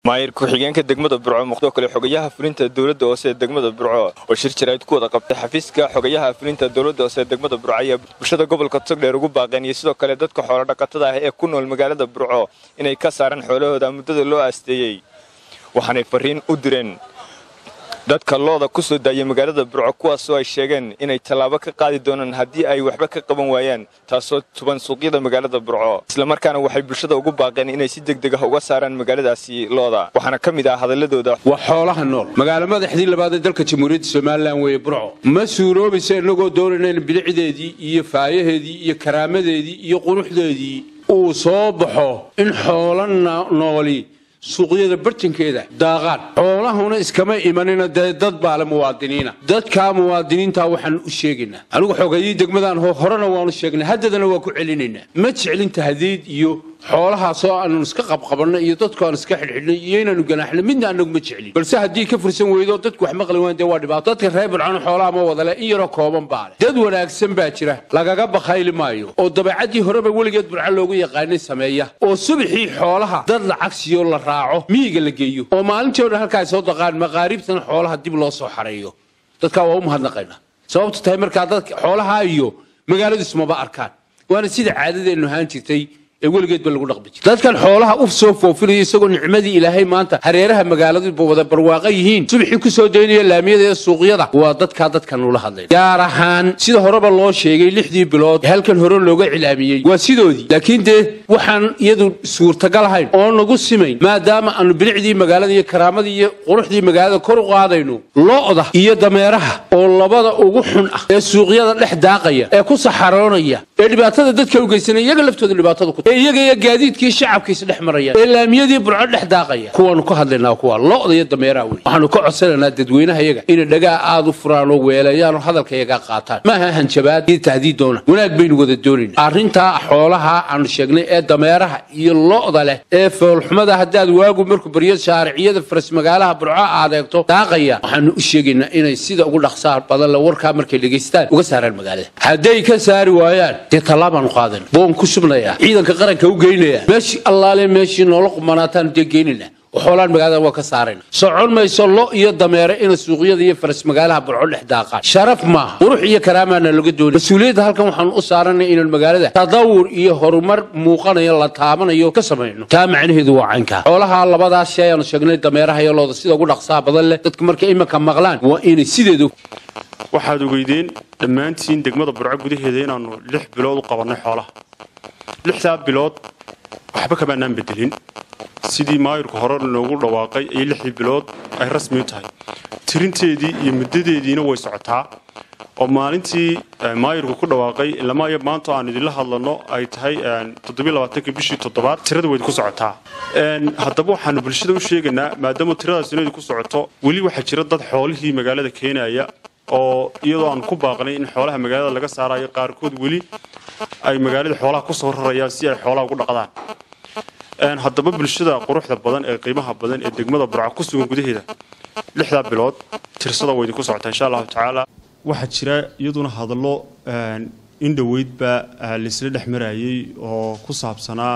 maayir ku-xigeenka degmada burco muqdoo kale xogayaha fulinta dowladda hoose ee degmada burco oo shir jarayd ku wada qabtay xafiiska xogayaha fulinta dowladda hoose ee degmada burco ayaa bulshada gobolka togdheer ugu baaqeen iyo sidoo kale dadka xoolo dhaqatada ah ee ku nool magaalada burco inay ka saaraan xoolahooda muddada loo aasteeyey waxaanay fariin u direen dadka looda ku soo daayay magaalada burco kuwaasoo ay sheegeen inay tallaabo ka qaadi doonaan haddii ay waxba ka qaban waayaan taasoo tuban suuqyada magaalada burco islamarkaana waxay bulshada ugu baaqeen inay si degdeg ah uga saaraan magaaladaasi looda waxaana ka mid ah hadaladooda waa xoolaha nool magaalo madaxdii labaad ee dalka jamhuuriyadda somalilan weeye burco ma suuroobaysa innagoo doonayna bilicdeedii iyo faayaheedii iyo karaamadeedii iyo quruxdeedii uu soo baxo in xoolo nooli suuqyada bartankeeda daaqaan xoolahuna iskama imanina dee dad baale muwaadiniina dadkaa muwaadiniinta waxaan u sheegaynaa anigu xogayii degmadaan horena waanu sheegnay haddadana waa ku celinaynaa ma jeclin tahdiid iyo xoolahaasoo aanu iska qabqabanno iyo dadku aan iska xidhxidhnay iyo inaanu ganaaxno midna anagu ma jeclin balse haddii ka fursan weydo dadku wax maqli waan dee waa dhibaato dadka reer burcano xoolaha ma wadale in yaroo kooban baale dad wanaagsan baa jira lagaga bakhayli maayo oo dabeecaddii horeba weligeed burco loogu yaqaanay sameeya oo subaxii xoolaha dad lacag siyo la raaco miyiga la geeyo oo maalintii o dhan halkaa soo daqaan maqaariibtana xoolaha dib loo soo xareeyo dadkaa waa u mahadnaqaynaa sababtu tahay markaa dadka xoolaha iyo magaaladu ismaba arkaan waana sida caadadeennu ahaan jirtay ee weligeedba lagu dhaqmi jira dadkan xoolaha u soo foofinaya isagoo nicmadii ilaahay maanta hareeraha magaaladuba wada barwaaqa yihiin subaxii ku soo daynaya laamiyada ee suuqyada waa dadkaa dadkan ula hadlay gaar ahaan sida horeba loo sheegay lixdii bilood halkan hore looga cilaamiyey waa sidoodii laakiin dee waxaan iyadu suurtagal ahayn oo nagu simayn maadaama aanu bilicdii magaalada iyo karaamadii iyo quruxdii magaalada kor u qaadayno lo'da iyo dameeraha oo labada ugu xun ah ee suuqyada dhex daaqaya ee ku saxaroonaya ee dhibaatada dadka u geysanaya iyaga laftooda dhibaatada ku iyaga iyo gaadiidkii shacabkiisa dhex marayaan ee laamiyadii burco dhex daaqaya kuwaanu ka hadlaynaa kuwa lo'da iyo dameeraha wey waxaanu ka codsanaynaa dadweynaha yaga inay dhagaa aad u furaan oo weelayaan oo hadalka yagaa qaataan maaha hanjabaad iyo tahdiid doona wanaag baynu wada doonayna arrintaa xoolaha aanu sheegnay ee dameeraha iyo lo'da leh ee foolxumada haddaad waagu markuu baryo shaariciyada faras magaalaha burco aad eegto daaqaya waxaanu u sheegaynaa inay sida ugu dhaqsaa badan le warkaa markay dhegaystaan uga saaraan magaalada hadday ka saari waayaan dee tallaabaanu qaadan boon ku subnaya ciidanka qaranka u geynaya meeshii allaale meeshii noola qumanaataan dee geynayna xoolaan magaalada waa ka saarayna socon mayso lo iyo dameere ina suuqyada iyo faras magaalaha burco dhex daaqaan sharaf maaha qurux iyo karaamaana laga doonay mas-uuliyadda halkan waxaanu u saaranay inaan magaalada tadawur iyo horumar muuqanayo la taabanayo ka samayno taa macnaheedu waa caynkaa xoolaha labadaas shay aanu sheegnay dameeraha iyo looda sida ugu dhaqsaha badan leh dadka markay iminka maqlaan waa inay sideedu waxaad ogeydeen dhammaantiin degmada burco gudaheeda inaannu lix bilood u qabannay xoolaha lixdaa bilood waxba kamaanaan bedelin sidii maayirku hore noogu dhawaaqay ayay lixdii bilood ay rasmi u tahay tirinteedii iyo muddadeediina way socotaa oo maalintii maayirku ku dhawaaqay ilamayo maanta aan idinla hadlano ay tahay toddobylabaatanki bishii toddobaad tirada weyd ku socotaa haddaba waxaanu bulshada u sheegaynaa maadaama tiradaas inaydu ku socoto weli waxaa jira dad xoolihii magaalada keenaya oo iyadoo aan ku baaqnay in xoolaha magaalada laga saarayo qaarkood weli ay magaalada xoolaha ku soo rarayaan si ay xoolaha ugu dhaqdaan haddaba bulshada quruxda badan ee qiimaha badan ee degmada burco ku sugan gudaheeda lixdaa bilood tirsada way idinku socotaa insha allahu tacaala waxaa jira iyaduna hadallo in dhoweydba laysla dhex marayay oo ku saabsanaa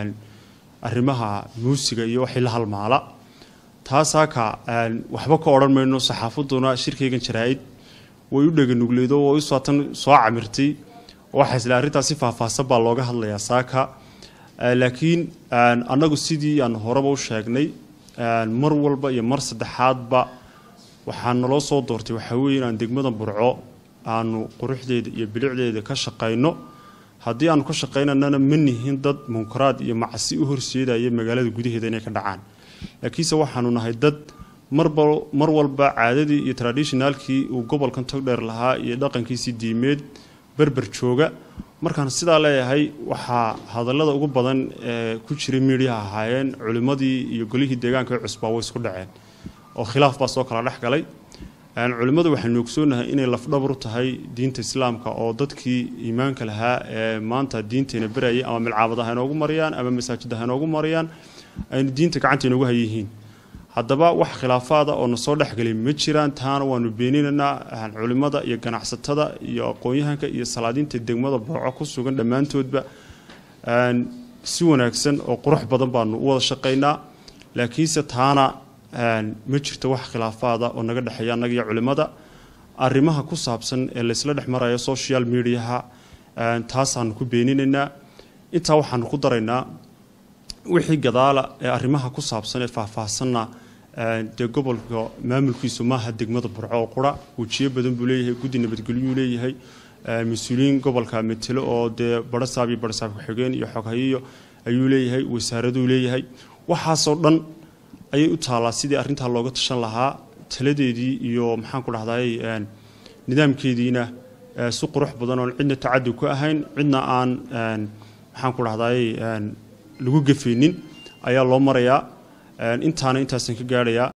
arrimaha muusiga iyo wixii la halmaala taasaaka waxba ka odhan mayno saxaafaduna shirkaygan jaraa-id way u dheganugleedo way usaatan soo camirtay waxaa isla arrintaas si faahfaahsan baa looga hadlayaa saaka laakiin annagu sidii aan horeba u sheegnay mar walba iyo mar saddexaadba waxaa naloo soo doortay waxaa weeye inaan degmada burco aanu quruxdeeda iyo bilicdeeda ka shaqayno haddii aanu ka shaqaynanana ma nihin dad munkaraad iyo macsi u horseedaya magaalada gudaheeda inay ka dhacaan laakiinse waxaanu nahay dad marba mar walba caadadii iyo traditionalkii uu gobolkan togdheer lahaa iyo dhaqankiisii diimeed berber jooga markaan sidaa leeyahay waxaa hadallada ugu badan ee ku jiray miidhiyaha ahaayeen culimmadii iyo golihii deegaanka ee cusbaa way isku dhaceen oo khilaaf baa soo kala dhex galay culimmadu waxaynu ogsoonahay inay lafdhabar u tahay diinta islaamka oo dadkii iimaanka lahaa ee maanta diinteena berayay ama milcaabad ha inoogu mariyaan ama masaajid ha inoogu mariyaan aynu diinta gacanta inoogu hayihiin haddaba wax khilaafaada oo na soo dhexgelay ma jiraan taana waanu beeninaynaa culimmada iyo ganacsatada iyo aqoon-yahanka iyo salaadiinta degmada burco ku sugan dhammaantoodba si wanaagsan oo qurux badan baanu u wada shaqaynaa laakiinse taana ma jirto wax khilaafaada oo naga dhexeeya annaga iyo culimmada arrimaha ku saabsan ee laysla dhex marayo social mediaha taasaanu ku beeninaynaa intaa waxaanu ku daraynaa wixii gadaala ee arrimaha ku saabsan ee faahfaahsanna dee gobolka maamulkiisu maaha degmada burco oo qura wejiyo badan buu leeyahay guddi nabadgelyuu leeyahay mas-uuliyiin gobolka metelo oo dee barasaab iyo barasaab ku-xigeen iyo xoghayiyo ayuu leeyahay wasaaraduu leeyahay waxaasoo dhan ayay u taallaa sidii arrintaa looga tashan lahaa taladeedii iyo maxaan ku dhahday nidaamkeediina si qurux badan oon cidna tacadi ku ahayn cidna aan maxaan ku dhahday lagu gefaynin ayaa loo marayaa intaana intaasan ka gaadhayaa